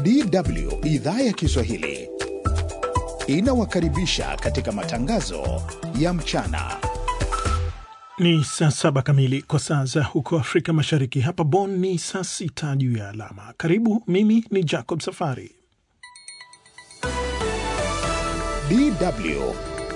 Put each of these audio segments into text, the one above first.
DW idhaa ya Kiswahili inawakaribisha katika matangazo ya mchana. Ni saa saba kamili kwa saa za huko Afrika Mashariki. Hapa Bonn ni saa sita juu ya alama. Karibu, mimi ni Jacob Safari. DW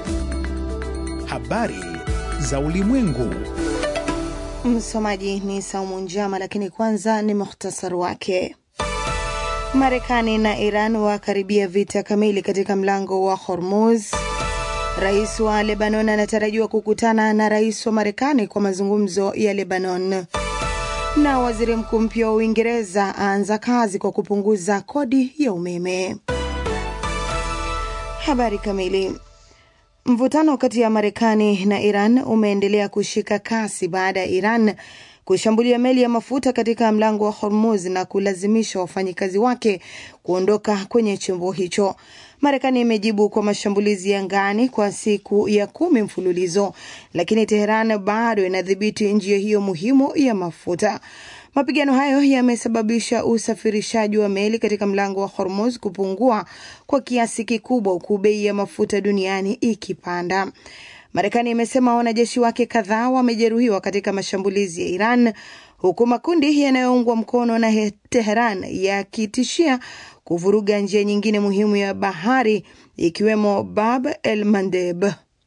habari za ulimwengu. Msomaji ni Saumu Njama, lakini kwanza ni muhtasari wake. Marekani na Iran wakaribia vita kamili katika mlango wa Hormuz. Rais wa Lebanon anatarajiwa kukutana na rais wa Marekani kwa mazungumzo ya Lebanon. Na waziri mkuu mpya wa Uingereza aanza kazi kwa kupunguza kodi ya umeme. Habari kamili. Mvutano kati ya Marekani na Iran umeendelea kushika kasi baada ya Iran kushambulia meli ya mafuta katika mlango wa Hormuz na kulazimisha wafanyikazi wake kuondoka kwenye chombo hicho. Marekani imejibu kwa mashambulizi ya angani kwa siku ya kumi mfululizo, lakini Teheran bado inadhibiti njia hiyo muhimu ya mafuta. Mapigano hayo yamesababisha usafirishaji wa meli katika mlango wa Hormuz kupungua kwa kiasi kikubwa, huku bei ya mafuta duniani ikipanda. Marekani imesema wanajeshi wake kadhaa wamejeruhiwa katika mashambulizi ya Iran, huku makundi yanayoungwa mkono na Teheran yakitishia kuvuruga njia nyingine muhimu ya bahari ikiwemo Bab el Mandeb.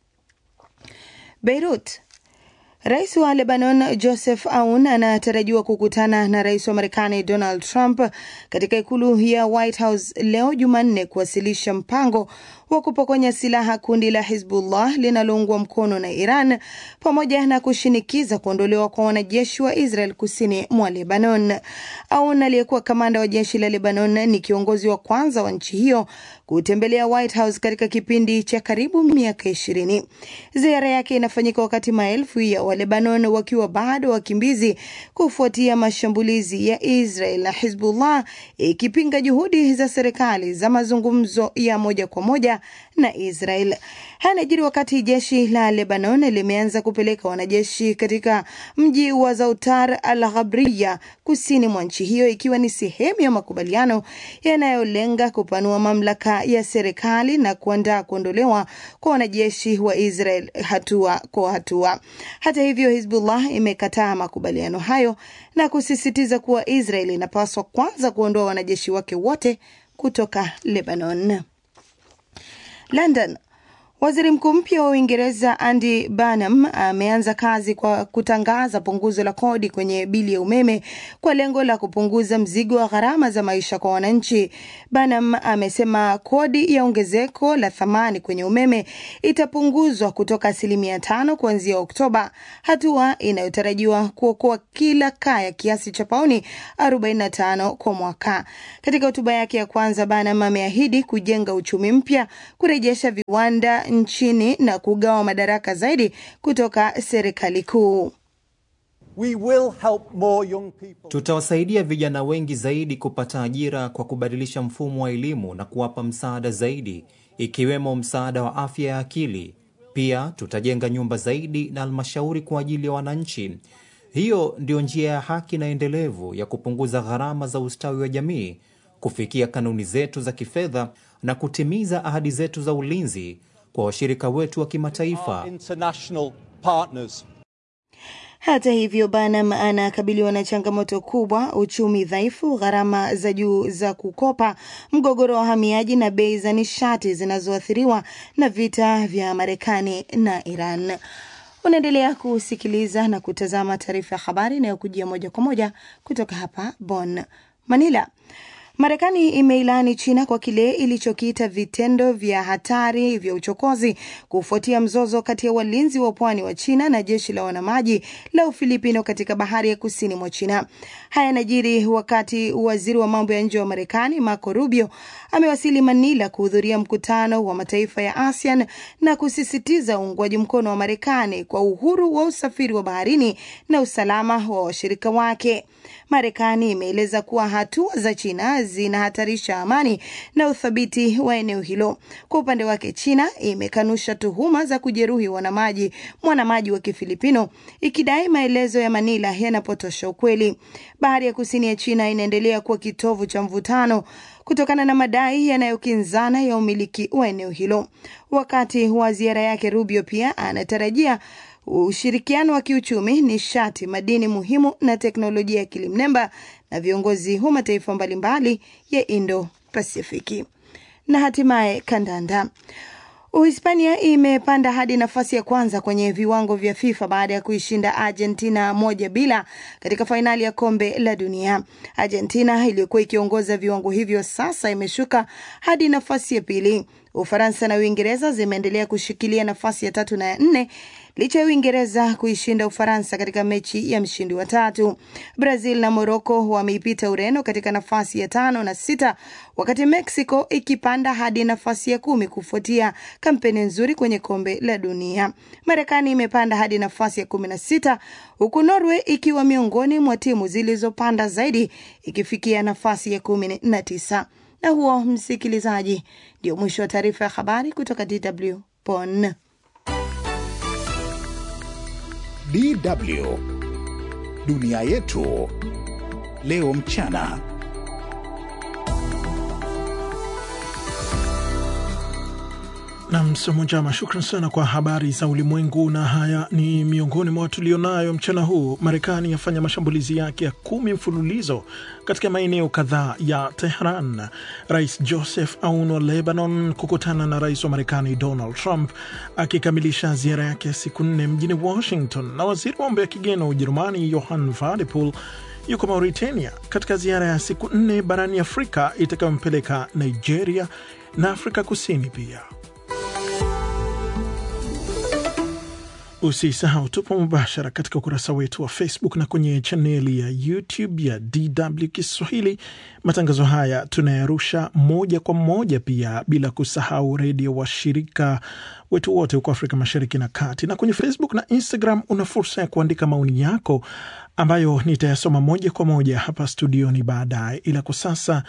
Beirut. Rais wa Lebanon Joseph Aoun anatarajiwa kukutana na rais wa Marekani Donald Trump katika ikulu ya White House leo Jumanne kuwasilisha mpango wa kupokonya silaha kundi la Hizbullah linaloungwa mkono na Iran pamoja na kushinikiza kuondolewa kwa wanajeshi wa Israel kusini mwa Lebanon. Aoun aliyekuwa kamanda wa jeshi la Lebanon ni kiongozi wa kwanza wa nchi hiyo kutembelea White House katika kipindi cha karibu miaka ishirini. Ziara yake inafanyika wakati maelfu ya Walebanon wakiwa bado wakimbizi kufuatia mashambulizi ya Israel na Hizbullah ikipinga juhudi za serikali za mazungumzo ya moja kwa moja na Israel. Haya yanajiri wakati jeshi la Lebanon limeanza kupeleka wanajeshi katika mji wa Zautar al Ghabriya kusini mwa nchi hiyo ikiwa ni sehemu ya makubaliano yanayolenga kupanua mamlaka ya serikali na kuandaa kuondolewa kwa wanajeshi wa Israel hatua kwa hatua. Hata hivyo, Hizbullah imekataa makubaliano hayo na kusisitiza kuwa Israel inapaswa kwanza kuondoa wanajeshi wake wote kutoka Lebanon. London. Waziri mkuu mpya wa Uingereza Andy Burnham ameanza kazi kwa kutangaza punguzo la kodi kwenye bili ya umeme kwa lengo la kupunguza mzigo wa gharama za maisha kwa wananchi. Burnham amesema kodi ya ongezeko la thamani kwenye umeme itapunguzwa kutoka asilimia tano kuanzia Oktoba, hatua inayotarajiwa kuokoa kila kaya kiasi cha pauni 45 kwa mwaka. Katika hotuba yake ya kwanza, Burnham ameahidi kujenga uchumi mpya, kurejesha viwanda nchini na kugawa madaraka zaidi kutoka serikali kuu. Tutawasaidia vijana wengi zaidi kupata ajira kwa kubadilisha mfumo wa elimu na kuwapa msaada zaidi, ikiwemo msaada wa afya ya akili. Pia tutajenga nyumba zaidi na halmashauri kwa ajili ya wananchi. Hiyo ndio njia ya haki na endelevu ya kupunguza gharama za ustawi wa jamii, kufikia kanuni zetu za kifedha na kutimiza ahadi zetu za ulinzi kwa washirika wetu wa kimataifa. Hata hivyo, Burnham anakabiliwa na changamoto kubwa: uchumi dhaifu, gharama za juu za kukopa, mgogoro wa wahamiaji na bei za nishati zinazoathiriwa na vita vya Marekani na Iran. Unaendelea kusikiliza na kutazama taarifa ya habari inayokujia moja kwa moja kutoka hapa Bonn. Manila. Marekani imeilani China kwa kile ilichokiita vitendo vya hatari vya uchokozi kufuatia mzozo kati ya walinzi wa pwani wa China na jeshi la wanamaji la Ufilipino katika bahari ya kusini mwa China. Haya yanajiri wakati waziri wa mambo ya nje wa Marekani Marco Rubio amewasili Manila kuhudhuria mkutano wa mataifa ya ASEAN na kusisitiza uungwaji mkono wa Marekani kwa uhuru wa usafiri wa baharini na usalama wa washirika wake. Marekani imeeleza kuwa hatua za China zinahatarisha amani na uthabiti wa eneo hilo. Kwa upande wake, China imekanusha tuhuma za kujeruhi wanamaji mwanamaji wa Kifilipino ikidai maelezo ya Manila yanapotosha ukweli. Bahari ya kusini ya China inaendelea kuwa kitovu cha mvutano kutokana na madai yanayokinzana ya umiliki wa eneo hilo. Wakati wa ziara yake, Rubio pia anatarajia ushirikiano wa kiuchumi, nishati, madini muhimu na teknolojia ya akili mnemba na viongozi wa mataifa mbalimbali ya Indo Pasifiki. Na hatimaye kandanda. Uhispania imepanda hadi nafasi ya kwanza kwenye viwango vya FIFA baada ya kuishinda Argentina moja bila katika fainali ya kombe la dunia. Argentina iliyokuwa ikiongoza viwango hivyo sasa imeshuka hadi nafasi ya pili. Ufaransa na Uingereza zimeendelea kushikilia nafasi ya tatu na ya nne licha ya Uingereza kuishinda Ufaransa katika mechi ya mshindi wa tatu. Brazil na Moroko wameipita Ureno katika nafasi ya tano na sita, wakati Mexico ikipanda hadi nafasi ya kumi kufuatia kampeni nzuri kwenye kombe la dunia. Marekani imepanda hadi nafasi ya kumi na sita huku Norway ikiwa miongoni mwa timu zilizopanda zaidi ikifikia nafasi ya kumi na tisa. Na huo, msikilizaji, ndio mwisho wa taarifa ya habari kutoka DW Bonn. DW dunia yetu leo mchana. na msomo njama. Shukran sana kwa habari za ulimwengu, na haya ni miongoni mwa tulionayo mchana huu. Marekani yafanya mashambulizi yake ya kumi mfululizo katika maeneo kadhaa ya Tehran. Rais Joseph Aoun wa Lebanon kukutana na rais wa Marekani Donald Trump akikamilisha ziara yake ya siku nne mjini Washington, na waziri wa mambo ya kigeni wa Ujerumani Johann Wadephul yuko Mauritania katika ziara ya siku nne barani Afrika itakayompeleka Nigeria na Afrika Kusini pia. Usisahau tupo mubashara katika ukurasa wetu wa Facebook na kwenye chaneli ya YouTube ya DW Kiswahili. Matangazo haya tunayarusha moja kwa moja pia, bila kusahau redio washirika wetu wote huko Afrika Mashariki na Kati. Na kwenye Facebook na Instagram una fursa ya kuandika maoni yako ambayo nitayasoma moja kwa moja hapa studioni baadaye, ila kwa sasa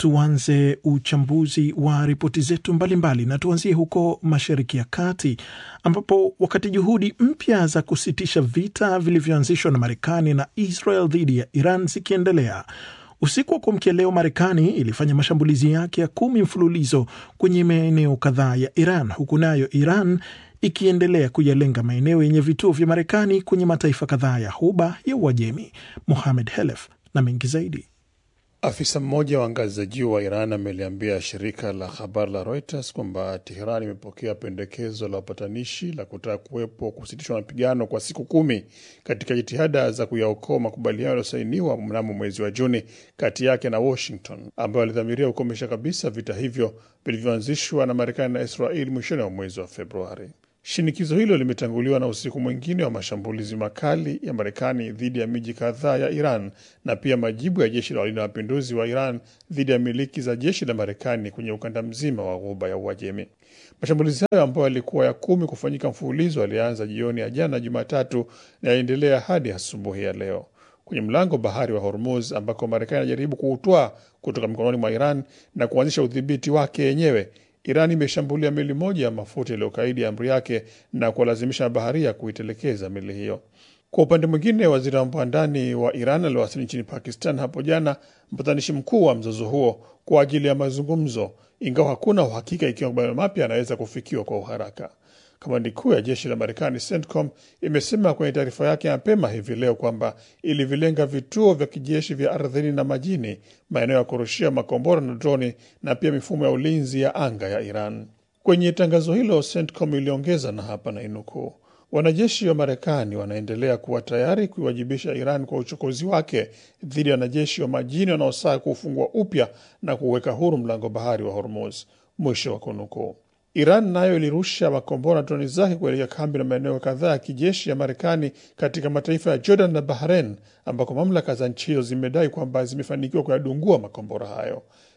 tuanze uchambuzi wa ripoti zetu mbalimbali na tuanzie huko Mashariki ya Kati ambapo wakati juhudi mpya za kusitisha vita vilivyoanzishwa na Marekani na Israel dhidi ya Iran zikiendelea, usiku wa kuamkia leo Marekani ilifanya mashambulizi yake ya kumi mfululizo kwenye maeneo kadhaa ya Iran, huku nayo Iran ikiendelea kuyalenga maeneo yenye vituo vya Marekani kwenye mataifa kadhaa ya Ghuba ya Uajemi. Mohamed Helef na mengi zaidi. Afisa mmoja wa ngazi za juu wa Iran ameliambia shirika la habari la Reuters kwamba Teheran imepokea pendekezo la wapatanishi la kutaka kuwepo kusitishwa mapigano kwa siku kumi katika jitihada za kuyaokoa makubaliano yaliyosainiwa mnamo mwezi wa Juni kati yake na Washington, ambayo alidhamiria kukomesha kabisa vita hivyo vilivyoanzishwa na Marekani na Israeli mwishoni mwa mwezi wa Februari. Shinikizo hilo limetanguliwa na usiku mwingine wa mashambulizi makali ya Marekani dhidi ya miji kadhaa ya Iran na pia majibu ya jeshi la walinda mapinduzi wa Iran dhidi ya miliki za jeshi la Marekani kwenye ukanda mzima wa Ghuba ya Uajemi. Mashambulizi hayo ambayo yalikuwa ya kumi kufanyika mfululizo yalianza jioni ya jana Jumatatu na yaendelea hadi asubuhi ya leo kwenye mlango bahari wa Hormuz ambako Marekani inajaribu kuutwaa kutoka mikononi mwa Iran na kuanzisha udhibiti wake yenyewe. Iran imeshambulia meli moja ya mafuta iliyokaidi amri yake na kuwalazimisha mabaharia kuitelekeza meli hiyo. Kwa upande mwingine, waziri wa mambo ya ndani wa Iran aliwasili nchini Pakistan hapo jana, mpatanishi mkuu wa mzozo huo, kwa ajili ya mazungumzo, ingawa hakuna uhakika ikiwa makubaliano mapya yanaweza kufikiwa kwa uharaka. Kamandi kuu ya jeshi la Marekani CENTCOM imesema kwenye taarifa yake mapema hivi leo kwamba ilivilenga vituo vya kijeshi vya ardhini na majini, maeneo ya kurushia makombora na droni, na pia mifumo ya ulinzi ya anga ya Iran. Kwenye tangazo hilo, CENTCOM iliongeza, na hapa na inukuu, wanajeshi wa Marekani wanaendelea kuwa tayari kuiwajibisha Iran kwa uchokozi wake dhidi ya wanajeshi wa majini wanaosaa kuufungua upya na kuweka huru mlango bahari wa Hormuz, mwisho wa kunukuu. Iran nayo ilirusha makombora na droni zake kuelekea kambi na maeneo kadhaa ya kijeshi ya Marekani katika mataifa ya Jordan na Bahrain, ambako mamlaka za nchi hizo zimedai kwamba zimefanikiwa kuyadungua makombora hayo.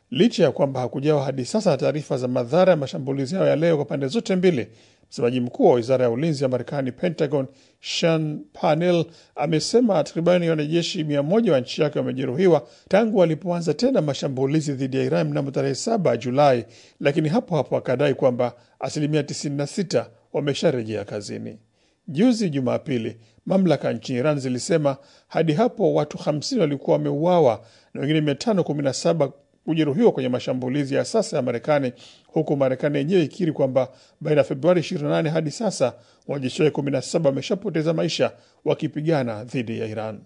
licha ya kwamba hakujawa hadi sasa taarifa za madhara ya mashambulizi hayo ya leo kwa pande zote mbili. Msemaji mkuu wa wizara ya ulinzi ya Marekani, Pentagon, Sean Parnell amesema takribani wanajeshi mia moja wa nchi yake wamejeruhiwa tangu walipoanza tena mashambulizi dhidi ya Iran mnamo tarehe 7 Julai, lakini hapo hapo akadai kwamba asilimia 96 wamesharejea kazini. Juzi Jumapili, mamlaka nchini Iran zilisema hadi hapo watu 50 walikuwa wameuawa na wengine 517 kujeruhiwa kwenye mashambulizi ya sasa ya Marekani, huku Marekani yenyewe ikiri kwamba baina ya Februari 28 hadi sasa wanajeshi wake 17 wameshapoteza maisha wakipigana dhidi ya Iran.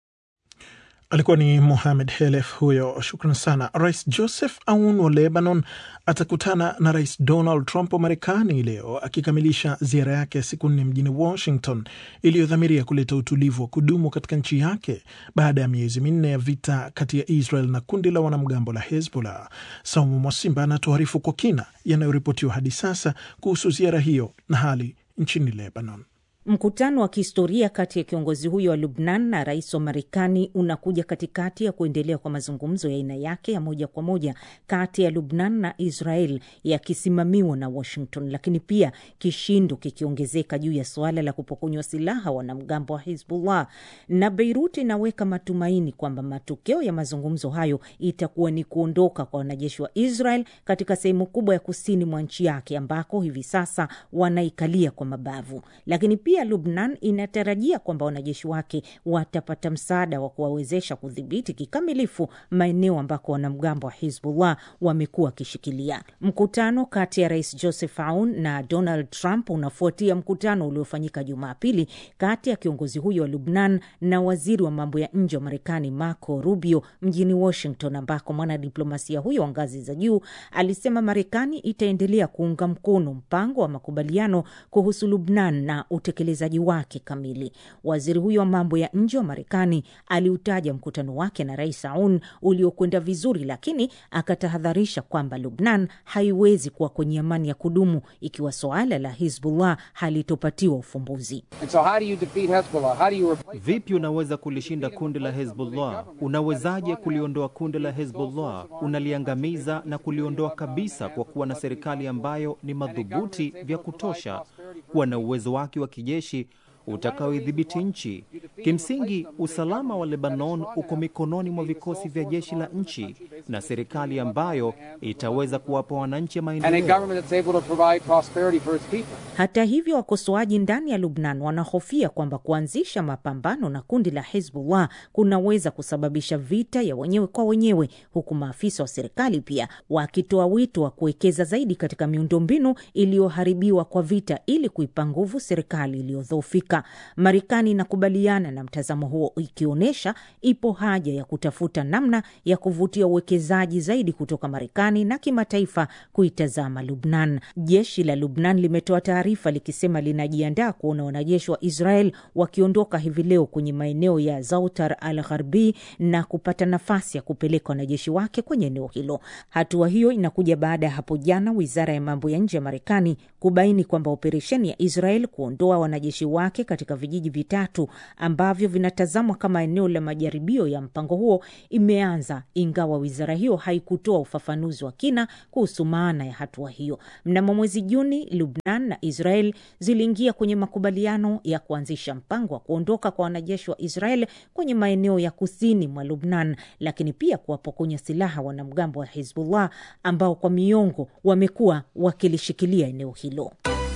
Alikuwa ni Mohamed Helef huyo, shukran sana. Rais Joseph Aoun wa Lebanon atakutana na Rais Donald Trump wa Marekani leo akikamilisha ziara yake ya siku nne mjini Washington iliyodhamiria kuleta utulivu wa kudumu katika nchi yake baada ya miezi minne ya vita kati ya Israel na kundi la wanamgambo la Hezbollah. Saumu Mwasimba anatuarifu kwa kina yanayoripotiwa hadi sasa kuhusu ziara hiyo na hali nchini Lebanon. Mkutano wa kihistoria kati ya kiongozi huyo wa Lubnan na rais wa Marekani unakuja katikati ya kuendelea kwa mazungumzo ya aina yake ya moja kwa moja kati ya Lubnan na Israel yakisimamiwa na Washington, lakini pia kishindo kikiongezeka juu ya suala la kupokonywa silaha wanamgambo wa Hizbullah. Na Beirut inaweka matumaini kwamba matokeo ya mazungumzo hayo itakuwa ni kuondoka kwa wanajeshi wa Israel katika sehemu kubwa ya kusini mwa nchi yake ambako hivi sasa wanaikalia kwa mabavu, lakini pia Lubnan inatarajia kwamba wanajeshi wake watapata msaada wa kuwawezesha kudhibiti kikamilifu maeneo ambako wanamgambo wa Hizbullah wamekuwa wakishikilia. Mkutano kati ya rais Joseph Aoun na Donald Trump unafuatia mkutano uliofanyika Jumapili kati ya kiongozi huyo wa Lubnan na waziri wa mambo ya nje wa Marekani Marco Rubio mjini Washington, ambako mwanadiplomasia huyo wa ngazi za juu alisema Marekani itaendelea kuunga mkono mpango wa makubaliano kuhusu Lubnan na utekelezaji wake kamili. Waziri huyo wa mambo ya nje wa Marekani aliutaja mkutano wake na rais Aoun uliokwenda vizuri, lakini akatahadharisha kwamba Lubnan haiwezi kuwa kwenye amani ya kudumu ikiwa suala la Hizbullah halitopatiwa ufumbuzi. So how do you defeat Hezbollah? How do you replace Vipi unaweza kulishinda kundi la Hezbollah? Unawezaje kuliondoa kundi la Hezbollah? Unaliangamiza na kuliondoa kabisa kwa kuwa na serikali ambayo ni madhubuti vya kutosha kuwa na uwezo wake wa kijeshi utakaoidhibiti nchi. Kimsingi, usalama wa Lebanon uko mikononi mwa vikosi vya jeshi la nchi na serikali ambayo itaweza kuwapa wananchi and a maendeleo. government that's able to provide prosperity for its people? Hata hivyo, wakosoaji ndani ya Lubnan wanahofia kwamba kuanzisha mapambano na kundi la Hezbollah kunaweza kusababisha vita ya wenyewe kwa wenyewe, huku maafisa wa serikali pia wakitoa wito wa kuwekeza zaidi katika miundombinu iliyoharibiwa kwa vita ili kuipa nguvu serikali iliyodhoofika. Marekani inakubaliana na mtazamo huo, ikionyesha ipo haja ya kutafuta namna ya kuvutia uwekezaji zaidi kutoka Marekani na kimataifa kuitazama Lubnan. Jeshi la Lubnan limetoa taarifa likisema linajiandaa kuona wanajeshi wa Israel wakiondoka hivi leo kwenye maeneo ya Zautar al Gharbi na kupata nafasi ya kupeleka wanajeshi wake kwenye eneo hilo. Hatua hiyo inakuja baada ya hapo jana wizara ya mambo ya nje ya Marekani kubaini kwamba operesheni ya Israel kuondoa wanajeshi wake katika vijiji vitatu ambavyo vinatazamwa kama eneo la majaribio ya mpango huo imeanza, ingawa wizara hiyo haikutoa ufafanuzi wa kina kuhusu maana ya hatua hiyo. Mnamo mwezi Juni, Lubnan na Israel ziliingia kwenye makubaliano ya kuanzisha mpango wa kuondoka kwa wanajeshi wa Israel kwenye maeneo ya kusini mwa Lubnan, lakini pia kuwapokonya silaha wanamgambo wa Hizbullah ambao kwa miongo wamekuwa wakilishikilia eneo hilo.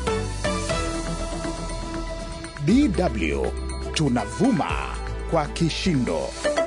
DW tunavuma kwa kishindo.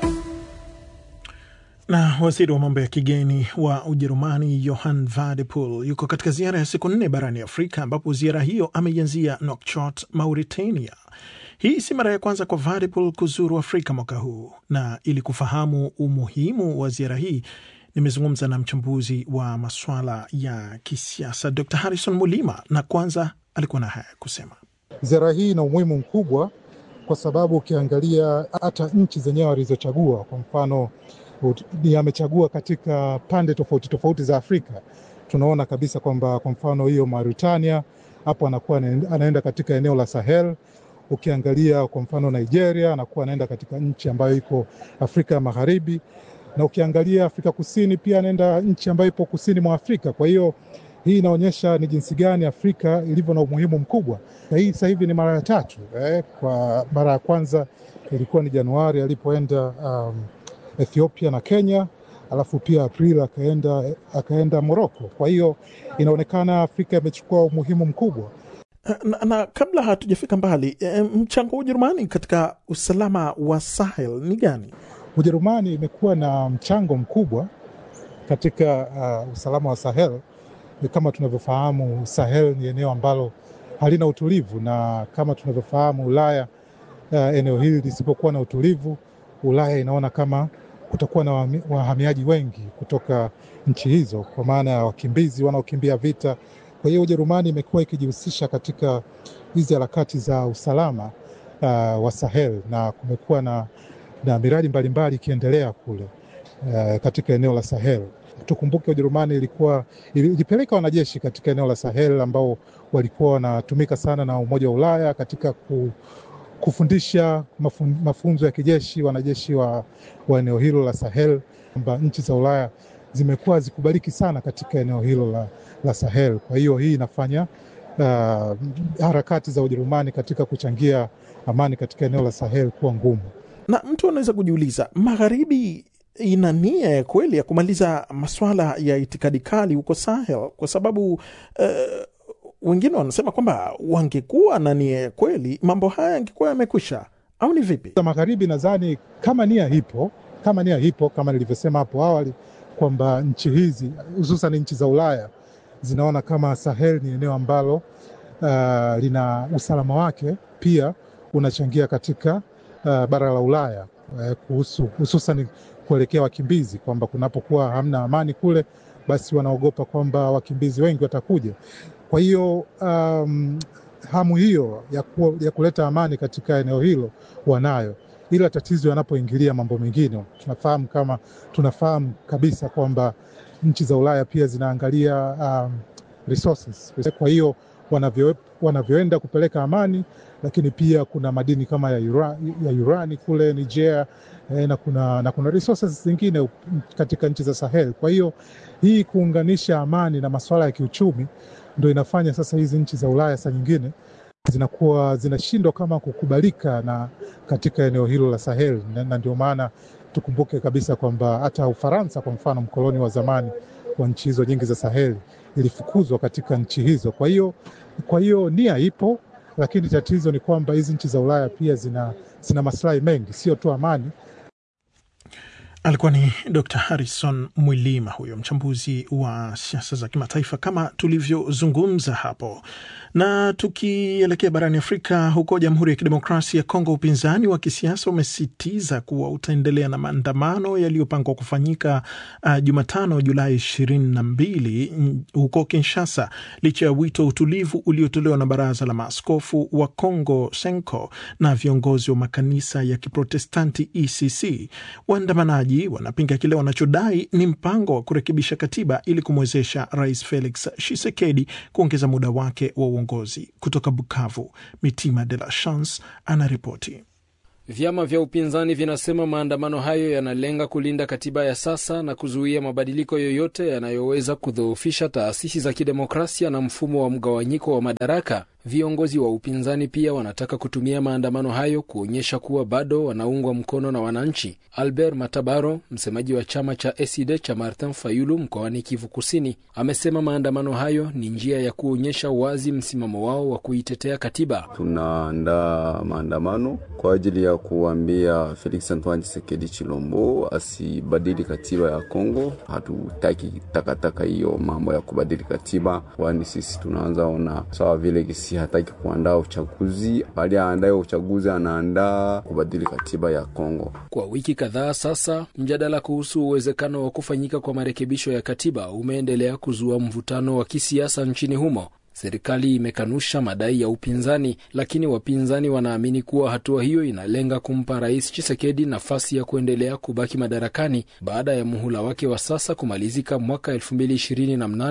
Na waziri wa mambo ya kigeni wa Ujerumani Johann Wadephul yuko katika ziara ya siku nne barani Afrika, ambapo ziara hiyo ameianzia Nouakchott, Mauritania. Hii si mara ya kwanza kwa Wadephul kuzuru Afrika mwaka huu, na ili kufahamu umuhimu wa ziara hii nimezungumza na mchambuzi wa maswala ya kisiasa Dr Harrison Mulima, na kwanza alikuwa na haya kusema. Ziara hii ina umuhimu mkubwa kwa sababu ukiangalia hata nchi zenyewe walizochagua, kwa mfano ut- ni amechagua katika pande tofauti tofauti za Afrika. Tunaona kabisa kwamba kwa mfano hiyo Mauritania hapo anakuwa anaenda- anaenda katika eneo la Sahel. Ukiangalia kwa mfano Nigeria anakuwa anaenda katika nchi ambayo iko Afrika ya Magharibi na ukiangalia Afrika Kusini pia anaenda nchi ambayo ipo kusini mwa Afrika. Kwa hiyo hii inaonyesha ni jinsi gani Afrika ilivyo na umuhimu mkubwa, na hii sasa hivi ni mara ya tatu eh. Kwa mara ya kwanza ilikuwa ni Januari alipoenda um, Ethiopia na Kenya, alafu pia Aprili akaenda, akaenda Moroko. Kwa hiyo inaonekana Afrika imechukua umuhimu mkubwa. Na, na kabla hatujafika mbali e, mchango wa Ujerumani katika usalama wa Sahel ni gani? Ujerumani imekuwa na mchango mkubwa katika uh, usalama wa Sahel. Kama tunavyofahamu, Sahel ni eneo ambalo halina utulivu, na kama tunavyofahamu Ulaya, uh, eneo hili lisipokuwa na utulivu, Ulaya inaona kama kutakuwa na wahamiaji wengi kutoka nchi hizo, kwa maana ya wakimbizi wanaokimbia vita. Kwa hiyo Ujerumani imekuwa ikijihusisha katika hizi harakati za usalama uh, wa Sahel na kumekuwa na, na miradi mbalimbali ikiendelea kule uh, katika eneo la Sahel. Tukumbuke Ujerumani ilikuwa ilipeleka wanajeshi katika eneo la Sahel ambao walikuwa wanatumika sana na Umoja wa Ulaya katika ku, kufundisha mafun, mafunzo ya kijeshi wanajeshi wa, wa eneo hilo la Sahel, kwamba nchi za Ulaya zimekuwa zikubaliki sana katika eneo hilo la, la Sahel. Kwa hiyo hii inafanya uh, harakati za Ujerumani katika kuchangia amani katika eneo la Sahel kuwa ngumu. Na mtu anaweza kujiuliza, magharibi ina nia ya kweli ya kumaliza maswala ya itikadi kali huko Sahel? Kwa sababu uh, wengine wanasema kwamba wangekuwa na nia ya kweli mambo haya yangekuwa yamekwisha, au ni vipi? Magharibi nadhani kama nia ipo, kama nia ipo, kama nilivyosema hapo awali kwamba nchi hizi hususan nchi za Ulaya zinaona kama Sahel ni eneo ambalo uh, lina usalama wake pia unachangia katika uh, bara la Ulaya uh, kuhusu hususan kuelekea wakimbizi, kwamba kunapokuwa hamna amani kule, basi wanaogopa kwamba wakimbizi wengi watakuja. Kwa hiyo um, hamu hiyo ya, ku, ya kuleta amani katika eneo hilo wanayo ila tatizo yanapoingilia mambo mengine, tunafahamu kama tunafahamu kabisa kwamba nchi za Ulaya pia zinaangalia um, resources. Kwa hiyo wanavyo, wanavyoenda kupeleka amani, lakini pia kuna madini kama ya, ura, ya urani kule Niger eh, na kuna, na kuna resources zingine katika nchi za Sahel. Kwa hiyo hii kuunganisha amani na masuala ya kiuchumi ndo inafanya sasa hizi nchi za Ulaya saa nyingine zinakuwa zinashindwa kama kukubalika na katika eneo hilo la Sahel, na ndio maana tukumbuke kabisa kwamba hata Ufaransa kwa mfano, mkoloni wa zamani wa nchi hizo nyingi za Sahel, ilifukuzwa katika nchi hizo. Kwa hiyo kwa hiyo nia ipo, lakini tatizo ni kwamba hizi nchi za Ulaya pia zina, zina maslahi mengi, sio tu amani. Alikuwa ni Dr Harrison Mwilima, huyo mchambuzi wa siasa za kimataifa kama tulivyozungumza hapo. Na tukielekea barani Afrika, huko Jamhuri ya Kidemokrasia ya Kongo, upinzani wa kisiasa umesisitiza kuwa utaendelea na maandamano yaliyopangwa kufanyika uh, Jumatano Julai ishirini na mbili huko Kinshasa, licha ya wito wa utulivu uliotolewa na Baraza la Maaskofu wa Kongo Senko na viongozi wa makanisa ya Kiprotestanti ECC. Waandamanaji wanapinga kile wanachodai ni mpango wa kurekebisha katiba ili kumwezesha Rais Felix Tshisekedi kuongeza muda wake wa uongozi. Kutoka Bukavu, Mitima de la Chance anaripoti. Vyama vya upinzani vinasema maandamano hayo yanalenga kulinda katiba ya sasa na kuzuia mabadiliko yoyote yanayoweza kudhoofisha taasisi za kidemokrasia na mfumo wa mgawanyiko wa madaraka. Viongozi wa upinzani pia wanataka kutumia maandamano hayo kuonyesha kuwa bado wanaungwa mkono na wananchi. Albert Matabaro, msemaji wa chama cha ESID cha Martin Fayulu mkoani Kivu Kusini, amesema maandamano hayo ni njia ya kuonyesha wazi msimamo wao wa kuitetea katiba. Tunaandaa maandamano kwa ajili ya kuambia Felix Antoine Tshisekedi Chilombo asibadili katiba ya Kongo. Hatutaki takataka hiyo mambo ya kubadili katiba, kwani sisi tunaanza ona sawa vile kisi hataki kuandaa uchaguzi, bali aandaye uchaguzi anaandaa kubadili katiba ya Kongo. Kwa wiki kadhaa sasa, mjadala kuhusu uwezekano wa kufanyika kwa marekebisho ya katiba umeendelea kuzua mvutano wa kisiasa nchini humo. Serikali imekanusha madai ya upinzani, lakini wapinzani wanaamini kuwa hatua hiyo inalenga kumpa Rais Chisekedi nafasi ya kuendelea kubaki madarakani baada ya muhula wake wa sasa kumalizika mwaka 2028.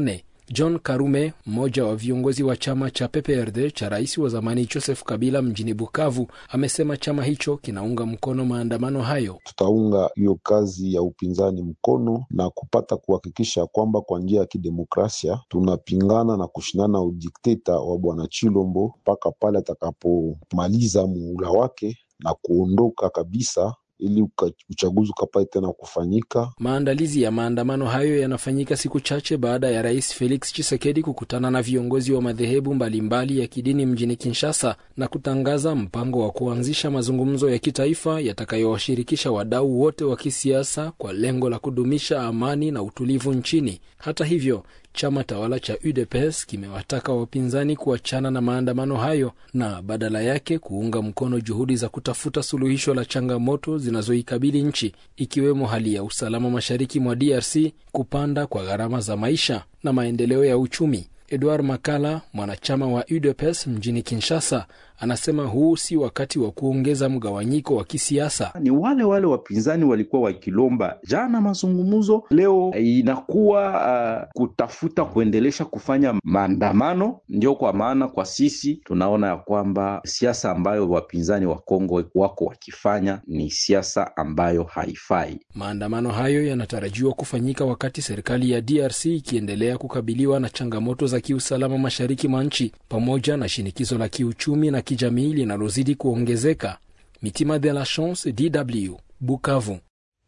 John Karume, mmoja wa viongozi wa chama cha PPRD cha rais wa zamani Joseph Kabila mjini Bukavu, amesema chama hicho kinaunga mkono maandamano hayo. Tutaunga hiyo kazi ya upinzani mkono na kupata kuhakikisha kwamba kwa njia ya kidemokrasia tunapingana na kushindana udikteta wa bwana Chilombo mpaka pale atakapomaliza muhula wake na kuondoka kabisa ili uchaguzi ukapate tena kufanyika. Maandalizi ya maandamano hayo yanafanyika siku chache baada ya rais Felix Tshisekedi kukutana na viongozi wa madhehebu mbalimbali ya kidini mjini Kinshasa na kutangaza mpango wa kuanzisha mazungumzo ya kitaifa yatakayowashirikisha wadau wote wa kisiasa kwa lengo la kudumisha amani na utulivu nchini. Hata hivyo chama tawala cha UDPS kimewataka wapinzani kuachana na maandamano hayo na badala yake kuunga mkono juhudi za kutafuta suluhisho la changamoto zinazoikabili nchi ikiwemo hali ya usalama mashariki mwa DRC, kupanda kwa gharama za maisha na maendeleo ya uchumi. Edward Makala, mwanachama wa UDPS mjini Kinshasa, anasema huu si wakati wa kuongeza mgawanyiko wa kisiasa. Ni wale wale wapinzani walikuwa wakilomba jana mazungumzo, leo inakuwa uh, kutafuta kuendelesha kufanya maandamano. Ndio kwa maana kwa sisi tunaona ya kwamba siasa ambayo wapinzani wa Kongo wako wakifanya ni siasa ambayo haifai. Maandamano hayo yanatarajiwa kufanyika wakati serikali ya DRC ikiendelea kukabiliwa na changamoto za kiusalama mashariki mwa nchi pamoja na shinikizo la kiuchumi na kijamii linalozidi kuongezeka. Mitima de la Chance, DW, Bukavu.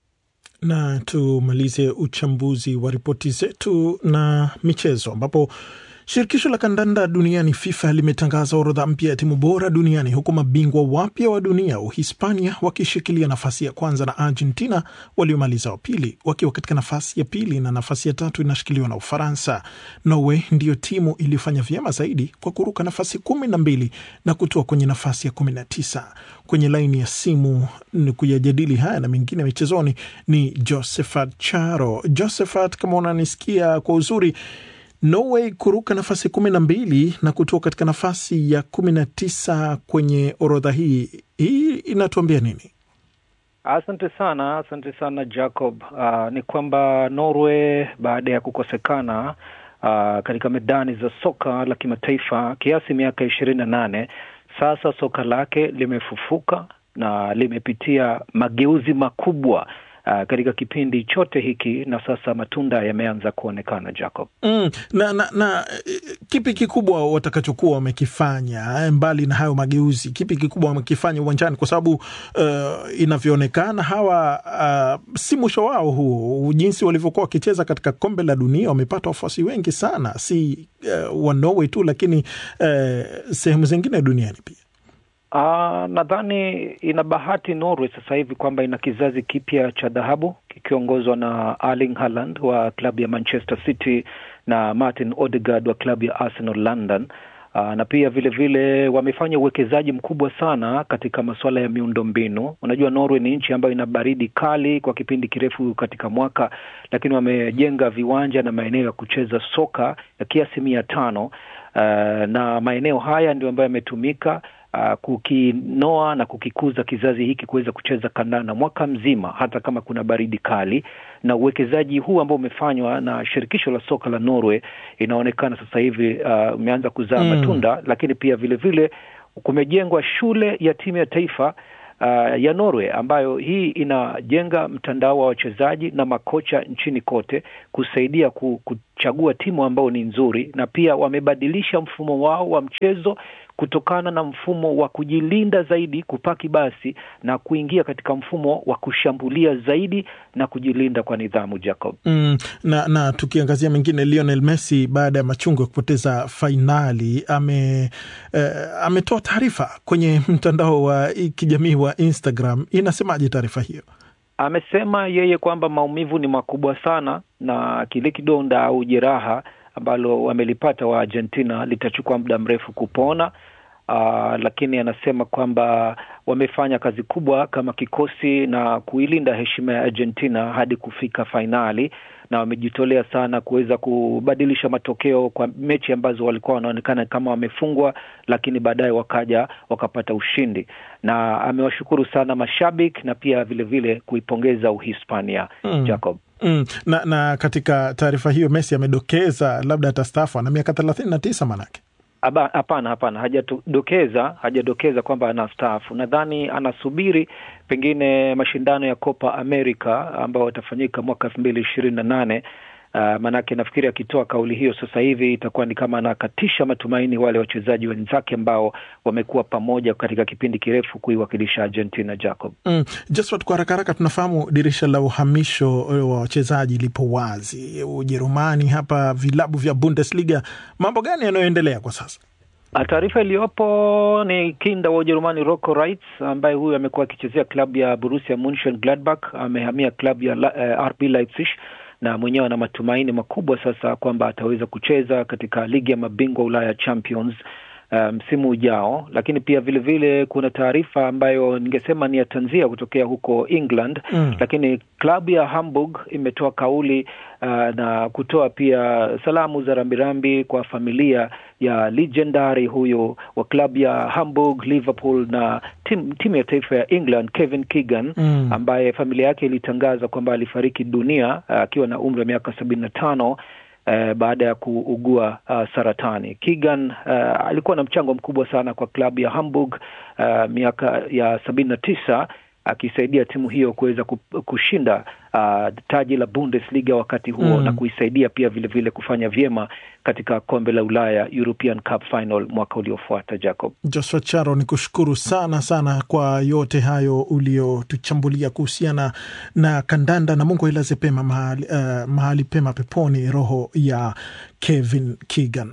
Na tumalize uchambuzi wa ripoti zetu na michezo ambapo Shirikisho la kandanda duniani FIFA limetangaza orodha mpya ya timu bora duniani huku mabingwa wapya wa dunia Uhispania wakishikilia nafasi ya kwanza na Argentina waliomaliza wa pili wakiwa katika nafasi ya pili na nafasi ya tatu inashikiliwa na Ufaransa. Norway ndiyo timu iliyofanya vyema zaidi kwa kuruka nafasi kumi na mbili na kutoa kwenye nafasi ya kumi na tisa. Kwenye laini ya simu ni kuyajadili haya na mengine michezoni ni Josephat Charo. Josephat, kama unanisikia kwa uzuri Norway kuruka nafasi kumi na mbili na kutoka katika nafasi ya kumi na tisa kwenye orodha hii, hii inatuambia nini? Asante sana, asante sana Jacob. Uh, ni kwamba Norway baada ya kukosekana uh, katika medani za soka la kimataifa kiasi miaka ishirini na nane sasa soka lake limefufuka na limepitia mageuzi makubwa Uh, katika kipindi chote hiki na sasa matunda yameanza kuonekana Jacob. Mm, na, na, na kipi kikubwa watakachokuwa wamekifanya mbali na hayo mageuzi, kipi kikubwa wamekifanya uwanjani? Kwa sababu uh, inavyoonekana hawa uh, si mwisho wao huu. Jinsi walivyokuwa wakicheza katika kombe la dunia wamepata wafuasi wengi sana, si uh, wa Norway tu, lakini uh, sehemu zingine duniani pia. Uh, nadhani ina bahati Norway sasa hivi kwamba ina kizazi kipya cha dhahabu kikiongozwa na Erling Haaland wa klabu ya Manchester City na Martin Odegaard wa klabu ya Arsenal London. Uh, na pia vile vile wamefanya uwekezaji mkubwa sana katika masuala ya miundo mbinu. Unajua, Norway ni nchi ambayo ina baridi kali kwa kipindi kirefu katika mwaka, lakini wamejenga viwanja na maeneo ya kucheza soka ya kiasi mia tano uh, na maeneo haya ndio ambayo yametumika Uh, kukinoa na kukikuza kizazi hiki kuweza kucheza kandanda mwaka mzima hata kama kuna baridi kali, na uwekezaji huu ambao umefanywa na shirikisho la soka la Norway inaonekana sasa hivi umeanza uh, kuzaa mm. matunda, lakini pia vile vile kumejengwa shule ya timu ya taifa uh, ya Norway ambayo hii inajenga mtandao wa wachezaji na makocha nchini kote kusaidia kuchagua timu ambao ni nzuri, na pia wamebadilisha mfumo wao wa mchezo kutokana na mfumo wa kujilinda zaidi kupaki basi na kuingia katika mfumo wa kushambulia zaidi na kujilinda kwa nidhamu Jacob. Mm, na, na tukiangazia mengine, Lionel Messi baada ya machungu ya kupoteza fainali ame eh, ametoa taarifa kwenye mtandao wa kijamii wa Instagram. Inasemaje taarifa hiyo? Amesema yeye kwamba maumivu ni makubwa sana na kile kidonda au jeraha ambalo wamelipata wa Argentina litachukua muda mrefu kupona. Uh, lakini anasema kwamba wamefanya kazi kubwa kama kikosi na kuilinda heshima ya Argentina hadi kufika fainali, na wamejitolea sana kuweza kubadilisha matokeo kwa mechi ambazo walikuwa wanaonekana kama wamefungwa, lakini baadaye wakaja wakapata ushindi, na amewashukuru sana mashabiki na pia vilevile vile kuipongeza Uhispania Mm. Jacob. Mm, na, na katika taarifa hiyo Messi amedokeza labda atastaafu ana miaka thelathini na tisa manake Aba- Hapana, hapana, hajadokeza hajadokeza kwamba anastaafu. Nadhani anasubiri pengine mashindano ya Copa America ambayo watafanyika mwaka elfu mbili ishirini na nane. Uh, maanake nafikiri akitoa kauli hiyo sasa hivi itakuwa ni kama anakatisha matumaini wale wachezaji wenzake ambao wamekuwa pamoja katika kipindi kirefu kuiwakilisha Argentina. Jacob. Mm. Josphat, kwa haraka haraka tunafahamu dirisha la uhamisho wa wachezaji lipo wazi Ujerumani, hapa vilabu vya Bundesliga. Mambo gani yanayoendelea kwa sasa? Ah, Taarifa iliyopo ni kinda wa Ujerumani Rocco Reitz ambaye huyu amekuwa akichezea klabu ya Borussia Mönchengladbach, amehamia klabu ya La- eh, RB Leipzig na mwenyewe ana matumaini makubwa sasa kwamba ataweza kucheza katika ligi ya mabingwa Ulaya Champions eh, msimu ujao. Lakini pia vile vile kuna taarifa ambayo ningesema ni ya tanzia kutokea huko England Mm. lakini klabu ya Hamburg imetoa kauli uh, na kutoa pia salamu za rambirambi kwa familia ya legendary huyo wa klabu ya Hamburg, Liverpool na tim, timu ya taifa ya England Kevin Keegan Mm. ambaye familia yake ilitangaza kwamba alifariki dunia uh, akiwa na umri wa miaka sabini na tano eh, baada ya kuugua uh, saratani. Keegan uh, alikuwa na mchango mkubwa sana kwa klabu ya Hamburg uh, miaka ya sabini na tisa akisaidia timu hiyo kuweza ku- kushinda uh, taji la Bundesliga wakati huo Mm. na kuisaidia pia vile vile kufanya vyema katika kombe la Ulaya European Cup Final mwaka uliofuata. Jacob. Joshua Charo, ni kushukuru sana sana kwa yote hayo uliotuchambulia kuhusiana na kandanda, na Mungu ailaze pema mahali, uh, mahali pema peponi roho ya Kevin Keegan.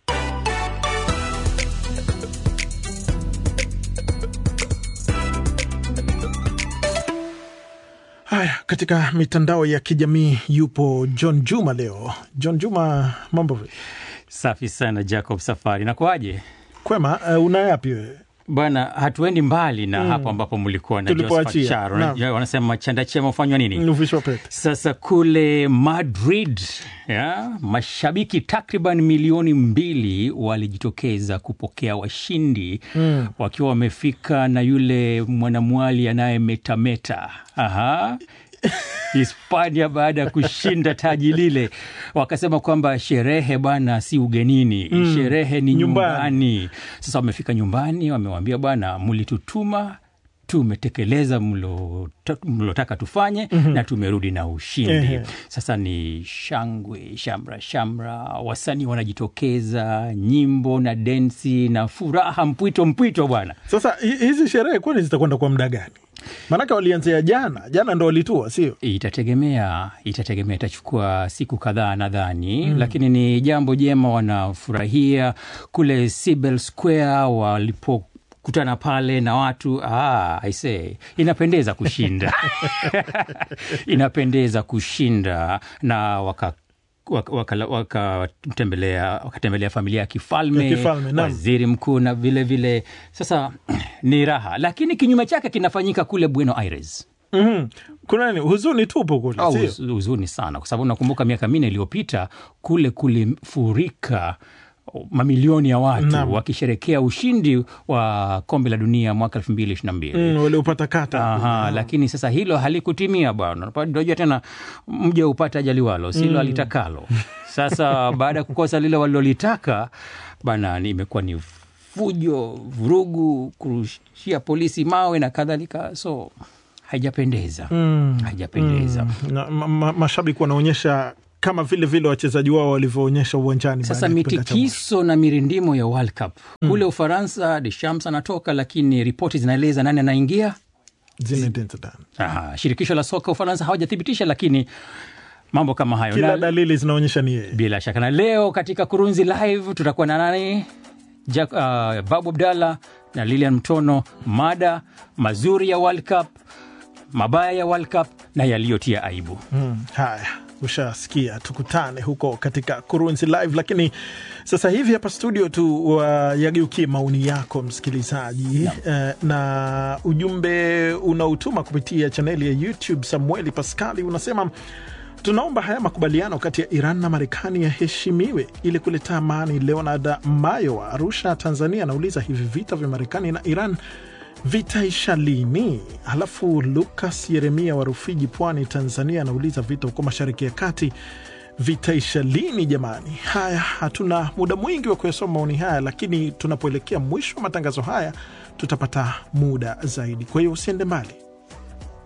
Haya, katika mitandao ya kijamii yupo John Juma leo. John Juma, mambo vipi? Safi sana Jacob Safari, nakuaje? Kwema. Uh, una yapi wewe? Bwana, hatuendi mbali na Mm. hapo ambapo mlikuwa na Tulipoachia, Josephat Charo. naam. Unajua wanasema chanda chema hufanywa nini? Uvishwa pete. Sasa kule Madrid ya, mashabiki takriban milioni mbili walijitokeza kupokea washindi Mm. wakiwa wamefika na yule mwanamwali anayemetameta aha Hispania baada ya kushinda taji lile, wakasema kwamba sherehe bwana si ugenini, Mm. sherehe ni Nyumbani. nyumbani. Sasa wamefika nyumbani, wamewambia bwana, mlitutuma tumetekeleza mlota- mlotaka tufanye Mhm. na tumerudi na ushindi. Ehe. Sasa ni shangwe, shamra shamra, wasanii wanajitokeza, nyimbo na densi na furaha mpwito mpwito bwana. Sasa hi- hizi sherehe kwani zitakwenda kwa muda gani? Maanake walianzia jana, jana ndo walitua, sio? Itategemea, itategemea, itachukua siku kadhaa nadhani Mm. lakini ni jambo jema, wanafurahia kule Sibel Square walipokutana pale na watu ah, I say, inapendeza kushinda inapendeza kushinda na waka wakatembelea waka, wakatembelea wakatembelea familia ya kifalme, Ya kifalme, naam. waziri mkuu na vile vile. Sasa ni raha, lakini kinyume chake kinafanyika kule Buenos Aires. Mhm. Kuna nini? Huzuni tupo kule, Au sio? huz- huzuni sana, kwa sababu nakumbuka miaka minne iliyopita kule kulifurika mamilioni ya watu Naam. wakisherekea ushindi wa kombe la dunia mwaka elfu mbili ishirini na mbili. Mm, waliopata kata. Aha, lakini sasa hilo halikutimia bwana. Unajua tena mja hupata ajaliwalo silo Mm. alitakalo. Sasa baada ya kukosa lile walilolitaka bana, ni- imekuwa ni fujo, vurugu, kurushia polisi mawe na kadhalika, so haijapendeza Mm. haijapendeza. Mm. Na, ma, ma, mashabiki wanaonyesha kama vile vile wachezaji wao walivyoonyesha uwanjani. Sasa baada ya kipindi cha mwisho. mitikiso na mirindimo ya World Cup kule Ufaransa, Deschamps anatoka, lakini ripoti zinaeleza nani anaingia. Zinedine Zidane. Aha, shirikisho la soka Ufaransa hawajathibitisha, lakini mambo kama hayo Kila na, dalili zinaonyesha ni yeye. bila shaka na leo katika Kurunzi Live tutakuwa na nani? Jack, uh, Babu Abdallah na Lilian Mtono, mada mazuri ya World Cup, mabaya ya World Cup na yaliyotia aibu. Mm, haya ushasikia, tukutane huko katika Kurunzi Live. Lakini sasa hivi hapa studio tu wayageukie maoni yako msikilizaji, eh, na ujumbe unautuma kupitia chaneli ya YouTube. Samueli Paskali unasema Tunaomba haya makubaliano kati ya Iran na Marekani yaheshimiwe ili kuleta amani. Leonard Mayo wa Arusha, Tanzania, anauliza hivi vita vya Marekani na Iran vitaisha lini? Halafu Lukas Yeremia wa Rufiji, Pwani, Tanzania, anauliza vita huko Mashariki ya Kati vitaisha lini jamani? Haya, hatuna muda mwingi wa kuyasoma maoni haya, lakini tunapoelekea mwisho wa matangazo haya tutapata muda zaidi. Kwa hiyo usiende mbali.